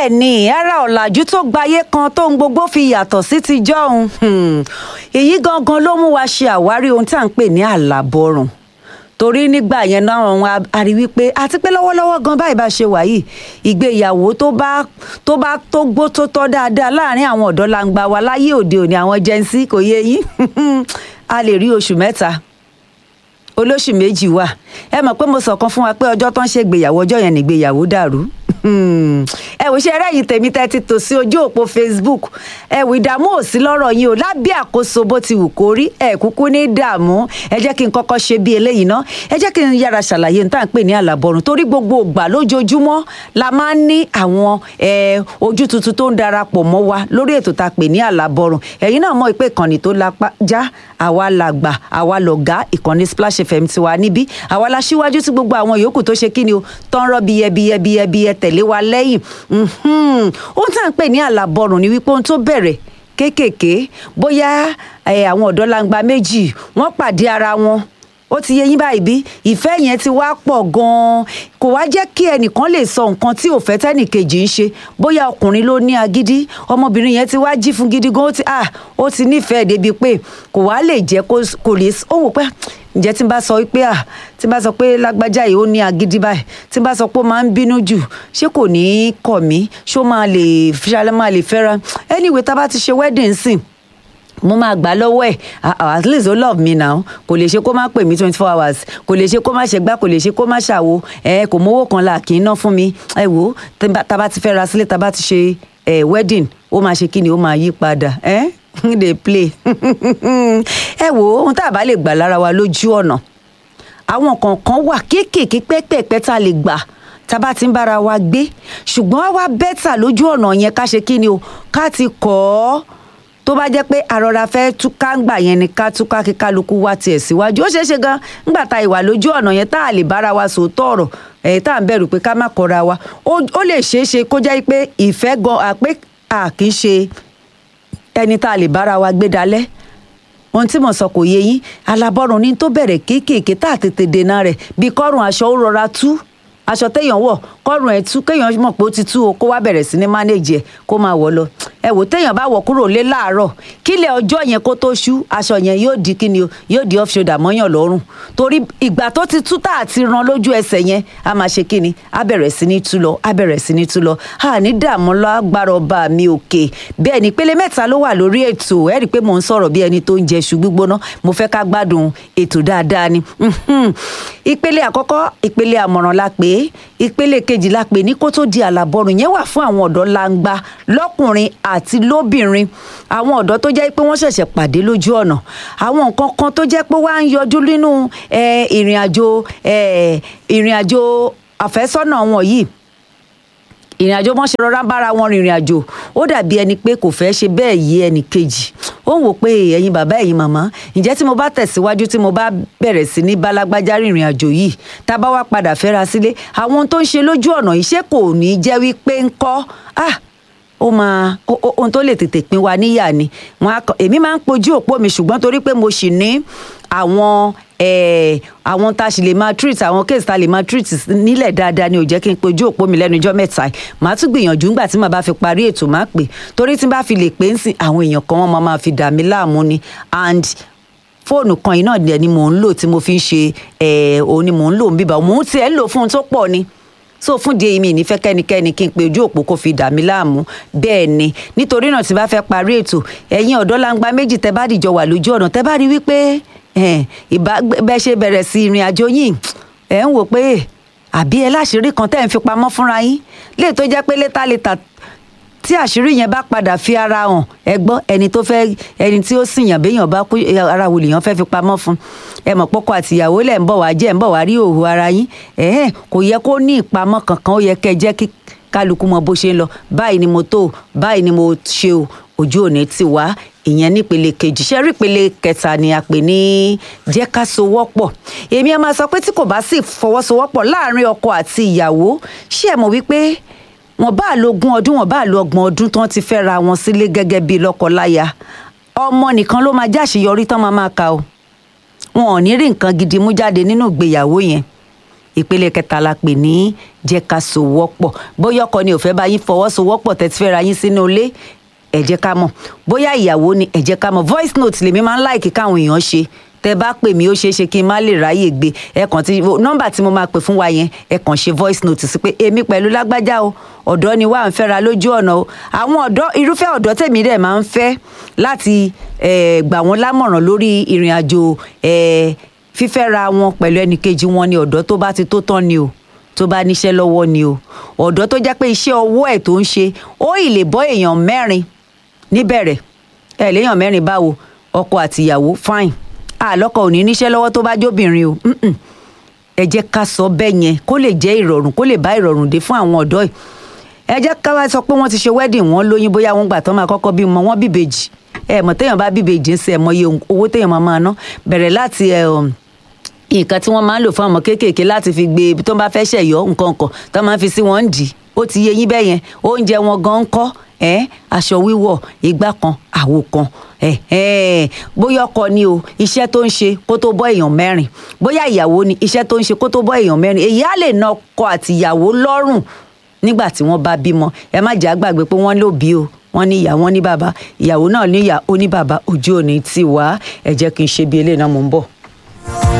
bẹ́ẹ̀ ni ara ọ̀làjú tó gbayé kan tó ń gbogbo fi yàtọ̀ sí ti jọ́hun èyí gangan ló mú wa ṣe àwárí ohun tí à ń pè ní àlàbọ̀rùn torí nígbà yẹn náà wọn a rí wípé àti pé lọ́wọ́lọ́wọ́ gan báyìí bá ṣe wà yìí ìgbéyàwó tó bá tó bá tó gbó tó tọ́ dáadáa láàrin àwọn ọ̀dọ́ langba wa láyé òde òní àwọn jẹ́nsí kò yé yín a lè rí oṣù mẹ́ta olóṣù méjì wà ẹ mọ̀ pé mo sọ̀kan fún wa pé ọjọ́ tó ń ṣègbéyàwó ọjọ́ yẹn nìgbéyàwó dàrú ẹ wò ṣe ẹrẹ́yìn tèmi tẹ́ ti tò sí ojú òpó facebook ẹ wò ìdààmú ò sí lọ́rọ̀ yín o lábẹ́ àkóso bó ti wù kó rí ẹ kúkú ní dààmú ẹ jẹ́ kí n kọ́kọ́ ṣe bí eléyìí ná ẹ jẹ́ kí n yára ṣàlàyé níta ń pè ní àlàbọ̀rùn torí gbogbo ògbà lójoojúmọ́ la máa ń ní àwọn ojú tuntun tó ń darapọ̀ mọ́ wa lórí ètò tá a pè ní àlàbọ̀rùn ẹ̀yin náà mọ̀ pé ìkànnì tó lápá já àwa làgbà àwa lọ̀gá ìkànnì splash fm tiwa níbí àwa la ṣíwájú tí gbogbo àwọn yòókù tó ṣe kí ni o tán rọ́ biyẹbiyẹbiyẹbiyẹ tẹ̀lé wa lẹ́yìn ohun tá à ń pè ní àlàbọ̀rùn ni wípé ohun tó bẹ̀rẹ̀ kéékèèké bóyá àwọn ọ̀dọ́ langba méjì wọ́n pàdé ara wọn ó ti yé yín báyìí bí ìfẹ́ yẹn ti wá pọ̀ gan-an kò wá jẹ́ kí ẹnìkan lè sọ nǹkan tí òfẹ́ tẹ́nìkejì ń ṣe bóyá ọkùnrin ló ní agídí ọmọbìnrin yẹn ti wá jí fún gidi gan ó ti ah ó ti nífẹ̀ẹ́ débi pé kò wá lè jẹ́ kó lè ó wò pé ǹjẹ́ tí n bá sọ pé à tí n bá sọ pé lágbájá yìí ó ní agídí báyìí tí n bá sọ pé ó máa ń bínú jù ṣé kò ní í kọ̀ mí ṣó máa lè ṣalẹ́ máa lè fẹ́ra anyway tá a bá ti ṣe wedding sìn mo máa gbà lọ́wọ́ ẹ̀ at least ó love me now kò lè ṣe kó má pè mí twenty four hours kò lè ṣe kó má ṣe gbá kò lè ṣe kó má ṣàwo ẹ kò mówó kan là kì í ná fún mi ẹ wò ó tá a bá ti fẹ́ ra sílé tá a bá ti ṣe wedding ó máa ṣe kí ni ó máa yí padà ẹ dey play ẹ wò ó ohun tá a bá lè gbà lára wa lójú ọ̀nà àwọn kọ̀ọ̀kan wà kéékèèké pẹ́pẹ́pẹ́ tá a lè gbà tá a bá ti ń bára wa gbé ṣùgbọ́n wá bẹ́tà lójú ọ̀nà yẹn ká ṣe kí ni o ká ti kọ́ ọ́ tó bá jẹ́ pé àrọ̀ra fẹ́ túká ńgbà yẹn ni ká túká kí kálukú wá tiẹ̀ síwájú ó ṣeé ṣe gan ńgbà tá ìwà lójú ọ̀nà yẹn tá a lè bára wa sòótọ́ ọ̀rọ̀ ẹ̀ tá à ń bẹ̀rù pé ká má kọra wa ó lè ṣeé ṣe kó jẹ́ pé ìfẹ́ gan àpé à kì í ṣe ẹni tá a lè bára wa gbé dalẹ̀ ohun tí mo sọ kò yé yín alábọ́rùn ní tó bẹ̀rẹ̀ kéékèèké tá a tètè dènà rẹ̀ bí kọ́rùn aṣọ ó rọra tú aṣọ téèyàn wọ̀ kọ́rùn ẹ̀ tú kéèyàn mọ̀ pé ó ti tú o kó wá bẹ̀rẹ̀ sí ní mánéèjì ẹ̀ kó máa wọ̀ lọ ẹ wò téèyàn bá wọ̀ kúrò lé láàárọ̀ kílẹ̀ ọjọ́ yẹn kó tó ṣú aṣọ yẹn yóò di kíni o yóò di off shoulder mọ́yàn lọ́rùn torí ìgbà tó ti tú tá àti ran lójú ẹsẹ̀ yẹn a máa ṣe kíni a bẹ̀rẹ̀ sí ní tú lọ a bẹ̀rẹ̀ sí ní tú lọ a ní dààmú lágbára ọba mi òkè bẹ́ẹ̀ ni ìpele mẹ́ta ló wà lórí ètò ẹ rí i pé mò ń sọ̀rọ̀ bí ẹni tó ń jẹ iṣu gbígbóná mo fẹ́ ká gbádùn ètò dáadáa ni ìpele àkọ́kọ́ ìpele àmọ̀ràn la pè é ìpele kejì la pè ní kó tó di àlàbọ̀rùn yẹn wà fún àwọn ọ̀dọ́ langba lọ́kùnrin àti lóbìnrin àwọn ọ̀dọ́ tó jẹ́ pé wọ́n ṣẹ̀ṣẹ̀ pàdé lójú ọ̀nà àwọn nǹkan kan tó jẹ́ pé wá ń yọjú nínú ìrìn àjò ìrìn àjò àfẹ́sọ́nà wọn yìí ìrìn àjò wọn ṣe rọra ń bára wọn rìnrìn àjò ó dàbí ẹni pé kò fẹ́ ṣe bẹ́ẹ̀ yé ẹnì kejì ó ń wò pé ẹ̀yin bàbá ẹ̀yin màmá ǹjẹ́ tí mo bá tẹ̀síwájú tí mo bá bẹ̀rẹ̀ sí ní bálágbájá rìnrìn àjò yìí tá a bá wá padà fẹ́ra sílé àwọn ohun tó ń ṣe lójú ọ̀nà iṣẹ́ kò ní jẹ́ wípé ń kọ́ ah ó máa ohun tó lè tètè pín wa níyà ni èmi máa ń pojú òpó mi ṣùgbọ́n torí pé mo sì ní àwọn àwọn tá a sì lè máa treat àwọn case tá a lè máa treat nílẹ̀ dáadáa ni ò jẹ́ kí n pojú òpó mi lẹ́nu ijọ́ mẹ́ta màá tún gbìyànjú ńgbà tí màá bá fi parí ètò máa pè torí tí n bá fi lè pè ń sìn àwọn èèyàn kan wọ́n máa máa fi dà mí láàmú ni and fóònù kan yìí náà ni mò ń lò tí mo fi ń ṣe òun ni mò ń lò ń bíbá mò ń tiẹ̀ ń lò fún un tó pọ̀ ni so fún di èmi ìnífẹ́ kẹ́nikẹ́ni kí n pe ojú òpó kó fi dà mí láàmú bẹ́ẹ̀ ni nítorí náà tí bá fẹ́ parí ètò ẹ̀yin ọ̀dọ́ langba méjì tẹ́ bá dìjọ wà lójú ọ̀nà tẹ́ bá rí wípé ìbá bẹ́ẹ̀ ṣe bẹ̀rẹ̀ sí ìrìn àjò yìí ẹ̀ ń wò pé àbí ẹ láṣìírí kan tẹ́ ń fi pamọ́ fúnra yín lè tó jẹ́ pé létà létà tí àṣírí yẹn bá padà fi ara hàn ẹ gbọ́ ẹni tó fẹ́ ẹni tí ó sìn yàn béèyàn bá kú ara wò lèèyàn fẹ́ fi pamọ́ fún ẹ mọ̀ pọ́kọ àtìyàwó lẹ̀ ń bọ̀ wá jẹ́ ń bọ̀ wá rí òhù ara yín ẹ̀hẹ́n kò yẹ kó ní ìpamọ́ kankan ó yẹ kẹ́ jẹ́ kí kálukú mọ bó ṣe ń lọ báyìí ni mo tó báyìí ni mo ṣe o ojú òní ti wá ìyẹn nípele kejì ṣe rí ìpele kẹta ni a pè ní jẹ́ ká sowọ́pọ̀ èmi a máa sọ pé tí kò bá sì fọwọ́sowọ́pọ̀ láàrin ọkọ àti ìyàwó ṣé ẹ mọ̀ wípé wọn bá lo ogún ọdún wọn bá lo ọgbọ̀n ọdún tán ti fẹ́ ra wọn sílé gẹ́gẹ́ bíi lọ́kọ-láya ọmọ nìkan ló máa jáṣeyọrí tán máa máa ka o wọn ò ní rí nǹkan gidi mú jáde nínú ìgbéyàwó yẹn ìpele kẹta la pè ní jẹ́ ká sowọ́pọ̀ bóyá ọkọ ni ò fẹ́ bá yín fọwọ́sowọ́pọ̀ tẹ́tí fẹ́ ra yín sínú ilé ẹ jẹ́ ká mọ̀ bóyá ìyàwó ni ẹ jẹ́ ká mọ̀ voice note lèmi máa ń láìkí káwọn èèyàn ṣe tẹ bá pè mí ó ṣeé ṣe kí n má lè ráyè gbé ẹ kàn tí nọ́mbà tí mo máa pè fún wa yẹn ẹ kàn ṣe voice note sí pé èmi pẹ̀lú lágbájá o ọ̀dọ́ ni wà ń fẹ́ra lójú ọ̀nà o àwọn ọ̀dọ́ irúfẹ́ ọ̀dọ́ tèmi dẹ̀ máa ń fẹ́ láti gbà wọ́n lámọ̀ràn lórí ìrìn àjò fífẹ́ra wọn pẹ̀lú ẹnìkejì wọn ni ọ̀dọ́ tó bá ti tó tán ni o tó bá níṣẹ́ lọ́wọ́ ni o ọ̀dọ́ tó jẹ́ pé iṣẹ́ ọwọ́ ẹ̀ tó ń ṣe ó ì lè bọ́ èèyàn mẹ́rin níbẹ̀rẹ̀ ẹ̀ léèyàn mẹ́rin báwo ọkọ àtìyàwó fine àlọ́kọ ò ní níṣẹ́ lọ́wọ́ tó bá jóbìnrin o ẹ jẹ́ ká sọ bẹ́ẹ̀ yẹn kó lè jẹ́ ìrọ̀rùn kó lè bá ìrọ̀rùn dé fún àwọn ọ̀dọ́ yìí ẹ jẹ́ ká wá sọ pé wọ́n ti ṣe wedding wọ́n lóyún bóyá wọ́n gbà tán máa kọ́kọ́ bímọ wọ́n bíbejì ẹ mọ̀ téèyàn bá bíbejì ń sẹ́ ẹ mọ iye owó téèyàn máa máa ná bẹ̀rẹ̀ láti nǹkan tí wọ́n máa ń lò fún ọmọ kéékèèké láti fi gbé tó bá fẹ́ ṣẹ̀yọ́ nǹkan kan tó máa ń fi sí wọn ń dì ó ti yé yín bẹ́ẹ̀ yẹn oúnjẹ wọn gan ń kọ́ ẹ aṣọ wíwọ̀ igbá kan àwo kan ẹ ẹ bóyá ọkọ ni o iṣẹ́ tó ń ṣe kó tó bọ́ èèyàn mẹ́rin bóyá ìyàwó ni iṣẹ́ tó ń ṣe kó tó bọ́ èèyàn mẹ́rin èyí á lè na ọkọ àti ìyàwó lọ́rùn nígbà tí wọ́n bá bímọ ẹ má jẹ́ àgbàgbé pé wọ́n ló bí o wọ́n ní ìyá wọ́n ní bàbá ìyàwó náà ní ìyá ó ní bàbá ojú òní tì wá ẹ jẹ́ kí n ṣe bí eléyìí náà mò ń bọ̀.